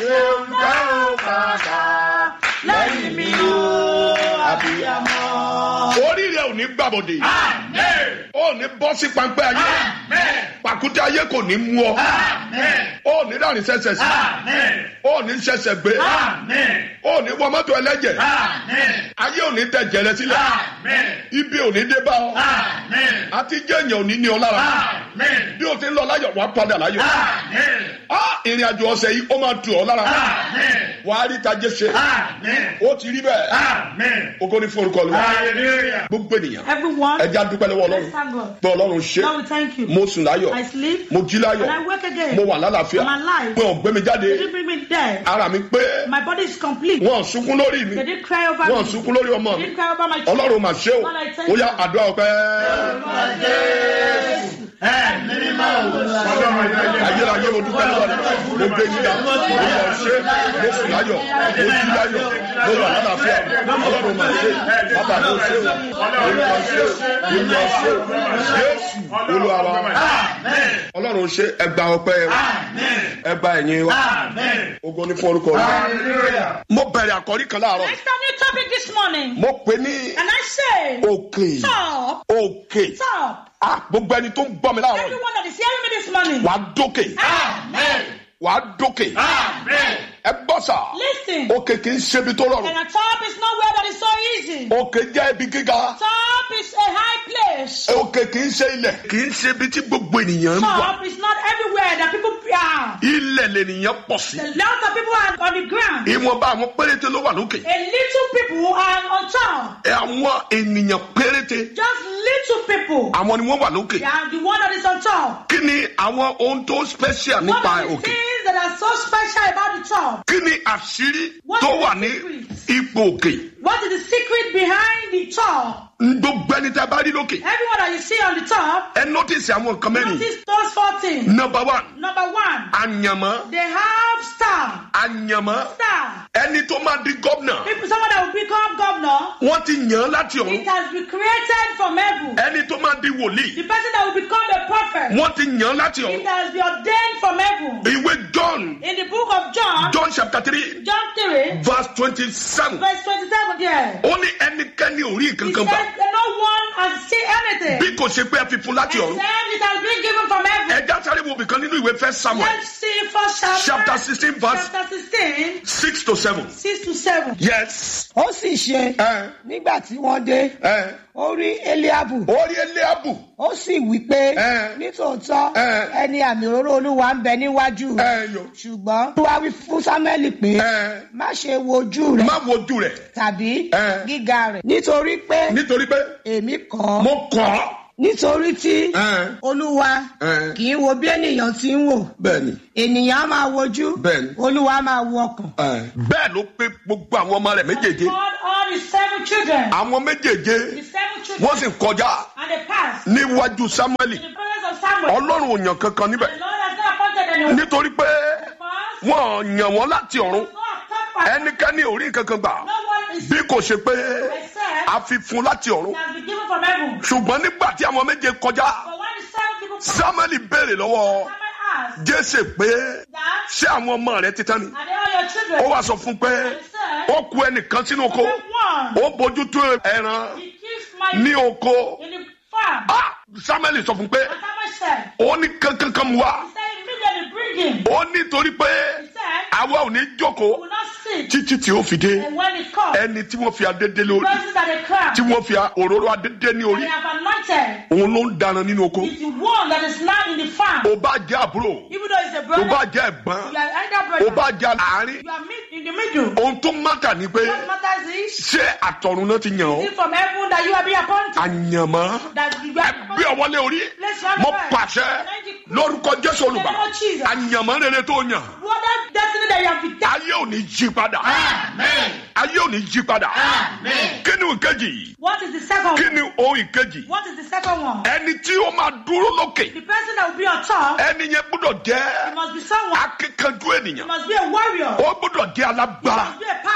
ṣeun tẹ́ ò padà lẹ́yìn mi o àbíyamọ. orí rẹ ò ní gbàbọdè ó ní bọ́ sí pańpẹ́ ayé pàkúté ayé kò ní mú ọ ó ní láàrin ṣẹ̀ṣẹ̀ sí ó ní ṣẹ̀ṣẹ̀ gbé ó ní wọ mọ́tò ẹlẹ́jẹ̀ ayé ò ní tẹ̀jẹ̀ rẹ sílẹ̀ ibi ò ní dé bá ọ àti jẹ́yàn ò ní ní ọ lára bí o ti ń lọ láyọ̀ wàá padà láyọ̀ Ah, ìrìn àjò ọ̀sẹ̀ yìí ó máa tù ọ́ lára wàá rí tajé ṣe ó ti rí bẹ́ẹ̀ ogo ní fún orúkọ lọ gbogbo ènìyàn Everyone, ẹja dúpẹ́ lọ́wọ́ ọlọ́run let's thank God. pé ọlọ́run ṣe Lord, we thank you. mo sùn láyọ̀ I sleep. mo jí láyọ̀ And I wake again. mo wà lálàáfíà I'm alive. pé ọ̀gbẹ́ mi jáde They didn't bring me dead. ara mi pé My body is complete. wọ́n sunkún lórí mi They didn't cry over wọ́n me. sunkún lórí ọmọ They mi didn't cry over my children. ọlọ́run mà ṣe o Lord, I thank ó yá you. àdúrà ọpẹ́ ayérayé mo dúpẹ́ lọ́wọ́ rẹ mo gbé yíyá mo lọ ṣe mo sùn láyọ̀ mo jí láyọ̀ mo wà lálàáfíà ọlọ́run mà ṣe bàbá mo ṣe o olùwà ṣe o olùwà ṣe o jésù olúwa wa ọlọ́run ṣe ẹgbà ọpẹ́ wa ẹgbà ẹ̀yìn wa ogo ní fún orúkọ rẹ mo bẹ̀rẹ̀ àkọ́rí kan láàárọ̀ I start new topic this morning. mo pè ní And I say, òkè Stop. òkè Stop. ah gbogbo ẹni tó ń gbọ́ mi láàárọ̀ yìí Everyone that is hearing me this morning. wàá dókè wàá dókè ẹ gbọ́ sà Listen. òkè kì í ṣe ibi tó rọrùn And a top is nowhere that is so easy. òkè jẹ́ ibi gíga Top is a high place. òkè kì í ṣe ilẹ̀ kì í ṣe ibi tí gbogbo ènìyàn ń wà Top is not everywhere that people are. ilẹ̀ lènìyàn pọ̀ sí A lot of people are on the ground. ìwọ̀nba àwọn péréte ló wà lókè A little people are on top. àwọn ènìyàn péréte Just little people. àwọn ni wọ́n wà lókè They are the one that is on top. kí ni àwọn ohun tó special What nípa are the òkè things that are so special about the top? kí ni àṣírí What tó is the wà ní secret? ipò òkè What is the secret behind the top? gbogbo ẹni tẹ́ bá rí lókè Everyone that you see on the top, ẹ notice àwọn nǹkan mẹ́rin notice those four things. number one Number one, àyànmọ́ they have star. àyànmọ́ Star. ẹni tó máa di gómìnà People, someone that will become governor, wọ́n ti yàn án láti it ọ̀run has been created from heaven. ẹni tó máa di wòlíì The person that will become a prophet, wọ́n ti yàn án láti it ọ̀run has been ordained from heaven. ìwé john In the book of John, john chapter three John 3, verse twenty-seven verse 27 there. ó ní ẹnikẹ́ni ò rí He kankan said gbà that no one has seen anything bí kò ṣe pé ẹ fi fún láti ọ̀run except it has been given from heaven. ẹja sáré wo bìkan nínú ìwé fẹ́ samuel Let's see first chapter, chapter sixteen verse chapter 16, six to seven 6 to 7. yes ó sì ṣe ẹ nígbà tí wọ́n dé ẹ ó rí eliabu orí eliabu ó sì wí pé Ẹ. nítòótọ́ Ẹ. ẹni àmì òróró olúwa ń bẹ níwájú ẹ yọ ṣùgbọ́n olúwa wí fún samuel pé ẹ má ṣe wojú rẹ má wojú rẹ tàbí Ẹ. gíga rẹ nítorí pé nítorí pé èmi kọ́ mo kọ́ ọ́. nítorí tí ẹ olúwa ẹ kì í wo bí ènìyàn ti ń wò bẹ́ẹ̀ni ènìyàn á máa wojú Bẹ́ẹ̀ni. olúwa á máa wo ọkàn ẹ bẹ́ẹ̀ ló pé gbogbo àwọn ọmọ rẹ̀ méjèèjé God, all the seven children, àwọn méjèèjé the seven children, wọ́n sì kọjá and they passed níwájú samuel in the presence of Samuel. ọlọ́run ò yàn kankan níbẹ̀ The Lord has not appointed anyone. nítorí pé Because wọ́n yàn wọ́n láti ọ̀run no top ẹnikẹ́ni ò rí kankan gbà no one is bí kò ṣe pé except a fi fún láti ọ̀run it has been given from heaven. ṣùgbọ́n nígbà tí àwọn méje kọjá But when the seven people come, samuel béèrè lọ́wọ́ Samuel asked jésè pé that, ṣé àwọn ọmọ rẹ ti tán ni are they all your children? ó wá sọ fún pé And he said, ó ku ẹnìkan sínú oko one, ó bójú tó ẹran he keeps my ní oko in the farm. Ah, samuel sọ fún pé And Samuel said, ó ní kankankan mu wá he said, immediately bring him. ó ní torí pé He said, àwa ò ní jókòó we will not sit. títí tí ó fi dé And when it comes, ẹni tí wọ́n fi adé dé lórí persons that they crown, tí wọ́n fi òróró adé dé ní that orí they have anointed, òun ló ń dáná nínú oko is the one that is now in the farm. ó bá jẹ́ àbúrò Even though it's a ó brother, bá jẹ́ ẹ̀gbọ́n you are either ó brother, bá jẹ́ àárín you are mid, in the middle. ohun tó mátà ni pé What matters is, ṣé àtọ̀run náà ti yàn ọ́ is it from heaven that you are being appointed? àyànmọ́ That you are bí ọwọ́ lé orí Let's have mo prayer. pàṣẹ lórúkọ jésù olùgbà In the name of Jesus. àyànmọ́ rere tó yàn What that destiny that you have been ayé ò ní jí padà ayé ò ní jí padà kí ni ìkejì What is the second kí one? ni ohun ìkejì What is the second one? ẹni tí ó máa dúró lókè The person that will be on top, ẹni yẹn gbọ́dọ̀ he jẹ́ must be someone, akíkanjú he ènìyàn must be a warrior, ó gbọ́dọ̀ jẹ́ he alágbára must be a powerful person.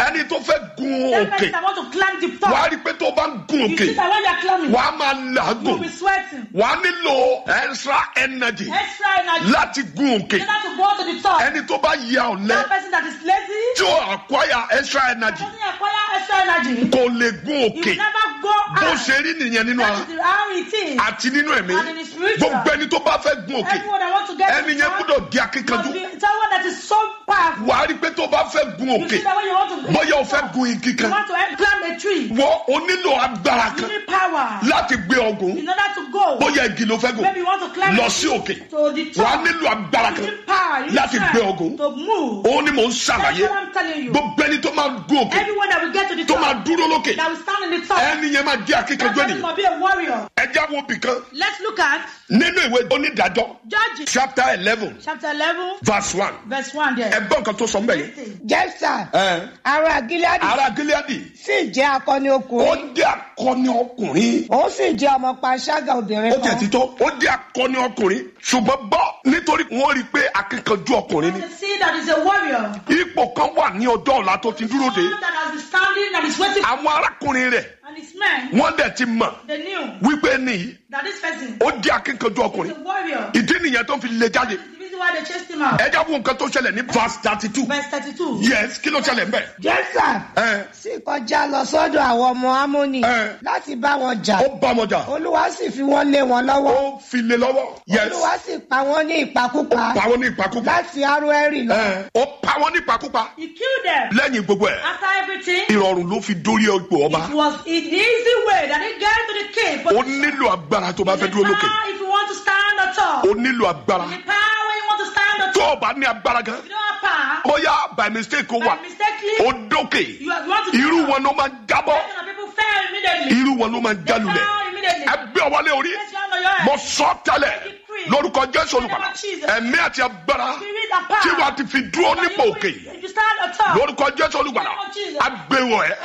ẹni tó fẹ́ gun That òkè person that want to climb the wàá top. rí i pé tó o bá ń gun You òkè see that when you're climbing, wàá máa you'll làágùn be sweating. wàá nílò extra energy Extra energy. láti gun òkè In order to go to the top. ẹni tó bá ya ọ̀lẹ That person that is lazy, tí ó acquire extra energy doesn't acquire extra energy. kò lè gun He òkè will never go bó out. ṣe rí nìyẹn nínú That ara is how it is. àti nínú ẹ̀mí And in the spiritual. gbogbo ẹni tó bá fẹ́ gun òkè Everyone that wants to get to ẹni the yẹn top gbọ́dọ̀ di must akíkanjú be someone that is so powerful. wàá rí i pé tó bá fẹ́ gun You òkè see that when you want to bóyá o fẹ́ gun igi you kan want to climb a tree, wọ́n o nílò agbára you kan need power láti gbé ọgùn in order to go. bóyá igi ló fẹ́ gùn Maybe you want to climb lọ a sí tree òkè to the top. wàá nílò agbára You kan need power. You need láti strength gbé ọgùn. to move. òun ni mò ń That's ṣàlàyé what I'm telling you. gbogbo ẹni tó máa gun òkè Everyone that will get to the tó máa top, dúró lókè that will stand in the top, ẹni yẹn máa jẹ́ that akíkanjú person ènìyàn must be a warrior. ẹja wo bìkan Let's look at nínú ìwé onídàájọ́ Judges chapter eleven chapter 11, verse one verse 1 there. ẹgbọ́n nǹkan tó sọ mbẹ́ yìí. Listen. jẹ́sà Ẹ, ara gileadi ará gileadi sì jẹ́ akọni ó ọkùnrin jẹ́ akọni ọkùnrin òun sì jẹ́ ọmọ panṣágà obìnrin ó jẹ́ kan títọ́ ó jẹ́ akọni ọkùnrin ṣùgbọ́n gbọ́ nítorí wọ́n rí i pé akíkanjú ọkùnrin ni You see that is a warrior. ipò kan wà ní ọjọ́ ọ̀la tó ti dúró de Someone that has been standing and is waiting àwọn arákùnrin rẹ̀ and his men, wọ́n dẹ̀ ti mọ̀ they knew wípé nìyí that this person ó jẹ́ akíkanjú is ọkùnrin a warrior. ìdí nìyẹn tó fi lé jáde This is the reason why they chased him out. ẹ já wo nǹkan tó ṣẹlẹ̀ ní verse thirty two Verse 32. yes kí ló ṣẹlẹ̀ mbẹ́ jẹ́sà ẹ sì kọjá lọ sọ́dọ̀ àwọn ọmọ amóni Ẹ. láti bá wọn jà ó bá wọn jà olúwa sì fi wọ́n lé wọn lọ́wọ́ ó fi lé lọ́wọ́ yes olúwa sì pa wọ́n ní ìpakúpa pa wọn ní ìpakúpa láti aroẹ́rì lọ ẹ ó pa wọn ní ìpakúpa He killed them. lẹ́yìn gbogbo ẹ̀ After everything, ìrọ̀rùn ló fi dórí ipò ọba it was an easy way that he get to the king. But ó nílò agbára tó bá fẹ́ the dúró lókè power if you want to stand on top. ó nílò agbára The power when you want to stand on tó top. o bá ní agbára gan If you don't have power, bóyá by mistake ó wà by mistakenly, ó dókè you, are- you want to irú stand wọn ló máa ń jábọ́ Some of people fell immediately. irú wọn ló máa ń They jálulẹ̀ fell immediately. ẹgbẹ́ ọwọ́lé orí Place your hand on your head. mo sọ tẹ́lẹ̀ lórúkọ jésù olùkọ́ni ẹ̀mí àti agbára Spirit and power. tí wàá ti fi dúró But nípò you- òkè You stand on top. lórúkọ jésù olùkọ́ni agbéwọ̀ ẹ̀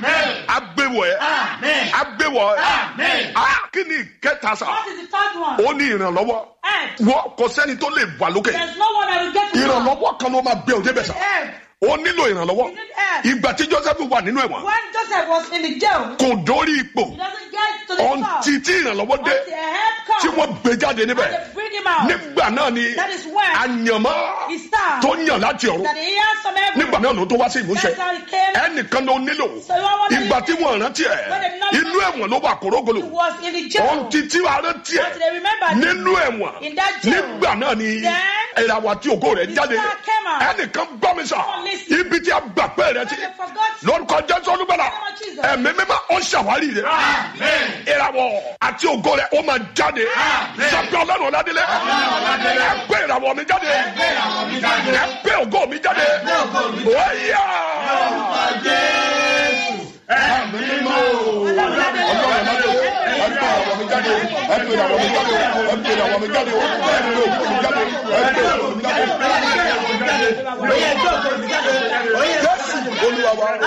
agbéwọ̀ ẹ̀ agbéwọ̀ ẹ̀ ah kí ni ìkẹta sá What is the third one? ó ní ìrànlọ́wọ́ Help. wọ́n kò sẹ́ni tó lè wà lókè There's no one that will get to top. ìrànlọ́wọ́ kan ló máa gbé òde bẹ̀ sá Help. ó nílò ìrànlọ́wọ́ You need help. ìgbà tí joseph wà nínú ẹ̀wọ̀n When Joseph was in the jail, kò dórí ipò he doesn't get to the top. ọ̀ǹtí tí ìrànlọ́wọ́ dé Until help comes, tí wọ́n gbé jáde níbẹ̀ and they bring him out. nígbà náà ni That is when àyànmọ́ he starts. tó yàn láti ọ̀run That he hears from heaven. nígbà náà ló tó wá sí ìmúṣẹ That's how he came. ẹnìkan ló nílò So you want to ìgbà tí listen? wọ́n rántí ẹ̀ When they not- inú ẹ̀wọ̀n ló wà kórógolo He was in the jail. ọ̀ǹtí tí wàá rántí ẹ̀ Until they remember him. nínú ẹ̀wọ̀n In that jail. nígbà náà ni Then ìràwọ̀ àti ògo rẹ̀ his jáde star came out. ẹnìkan gbọ́ mi sà Someone listen. ibi tí a gbà pé rẹ ti When they forgot lórúkọ jésù olúbàlà Lord Jesus. ẹ̀mí mímọ́ ó ṣàwárí rẹ̀ ìràwọ̀ àti ògo rẹ̀ ó máa jáde sọ́pẹ́ ọlọ́run ọ̀làdélé ẹ gbé ìràwọ̀ mi jáde ẹ gbé ògo mi jáde óyá ẹ̀mí mímọ́ ọlọ́run ọ̀làdélé ẹ gbé ìràwọ̀ mi jáde ẹ gbé ìràwọ̀ mi jáde ẹ gbé ìràwọ̀ mi jáde ẹ gbé ògo mi jáde ẹ gbé ògo mi jáde jésù olúwa wa.